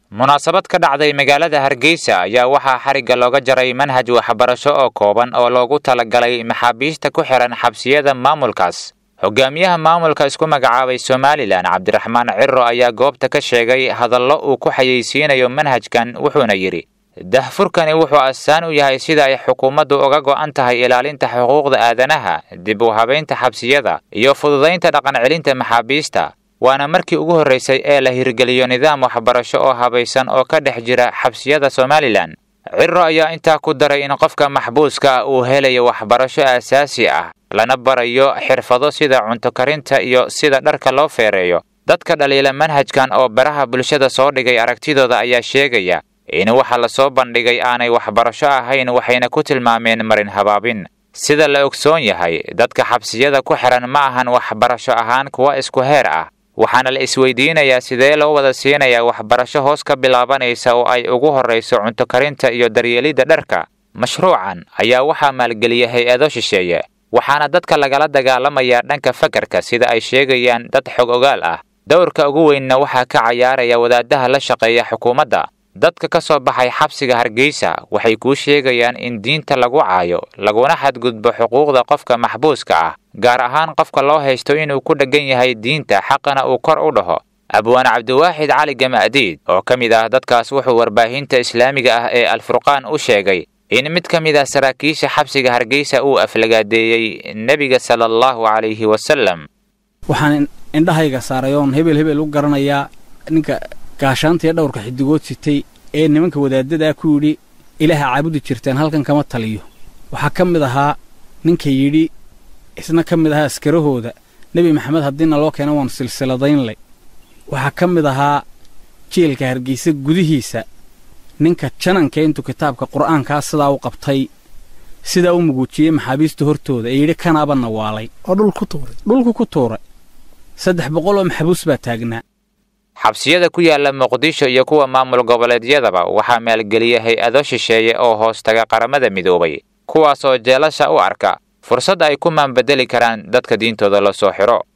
munaasabad ka dhacday magaalada hargeysa ayaa waxaa xarigga looga jaray manhaj waxbarasho oo kooban oo loogu talagalay maxaabiista ku xihan xabsiyada maamulkaas hogaamiyaha maamulka isku magacaabay somalilan cabdiraxmaan ciro ayaa goobta ka sheegay hadallo uu ku xayeysiinayo manhajkan wuxuuna yidhi dahfurkani wuxuu astaan u yahay sida ay xukuumaddu uga go'an tahay ilaalinta xuquuqda aadanaha dib u habaynta xabsiyada iyo fududaynta dhaqancelinta maxaabiista waana markii ugu horraysay ee la hirgeliyo nidaam waxbarasho oo habaysan oo ka dhex jira xabsiyada somalilan ciro ayaa intaa ku daray in qofka maxbuuska ah uu helayo waxbarasho aasaasi ah lana barayo xirfado sida cunto karinta iyo sida dharka loo feereeyo dadka dhaliila manhajkan oo baraha bulshada soo dhigay aragtidooda ayaa sheegaya in waxa la soo bandhigay aanay waxbarasho ahayn waxayna ku tilmaameen marin habaabin sida la ogsoon yahay dadka xabsiyada ku xihan ma ahan waxbarasho ahaan kuwa isku heer ah waxaana la isweydiinayaa sidee loo wada siinayaa waxbarasho hoos ka bilaabanaysa oo ay ugu horrayso cunto karinta iyo daryeelidda dharka mashruucan ayaa waxaa maalgeliya hay-ado shisheeye waxaana dadka lagala dagaalamayaa dhanka fakarka sida ay sheegayaan dad xog ogaal ah dowrka ugu weynna waxaa ka cayaaraya wadaadaha la shaqeeya xukuumadda dadka ka soo baxay xabsiga hargeysa waxay kuu sheegayaan in diinta lagu caayo laguna xadgudbo xuquuqda qofka maxbuuska ah gaar ahaan qofka loo haysto inuu ku dheggan yahay diinta xaqana uu kor u dhaho abwaan cabdiwaaxid cali gama'diid oo ka mid ah dadkaas wuxuu warbaahinta islaamiga ah ee alfurqaan u sheegay in mid ka mid ah saraakiisha xabsiga hargeysa uu aflagaadeeyey nebiga sala allahu calayhi wasalam waxaan indhahayga saaray oon hebel hebel u garanayaa ninka gaashaantiiyo dhowrka xidigood sitay ee nimanka wadaadadaa ku yidhi ilaaha caabudi jirteen halkan kama taliyo waxaa ka mid ahaa ninka yidhi isna ka mid ahaa askarahooda nebi maxamed haddiina loo keena waan silsiladaynlay waxaa ka mid ahaa jeelka hargeysa gudihiisa ninka jananka intuu kitaabka qur'aankaa sidaa u qabtay sidaa u muguujiyey maxaabiista hortooda ee yidhi kanaaba nawaalay oo dhul ku tuuray dhulku ku tuuray saddex boqol oo maxbuus baa taagnaa xabsiyada ku yaala muqdisho iyo kuwa maamul goboleedyadaba waxaa maalgeliya hay-ado shisheeye oo hoos taga qaramada midoobay kuwaasoo jeelasha u arka fursad ay ku maanbedeli karaan dadka diintooda la soo xidho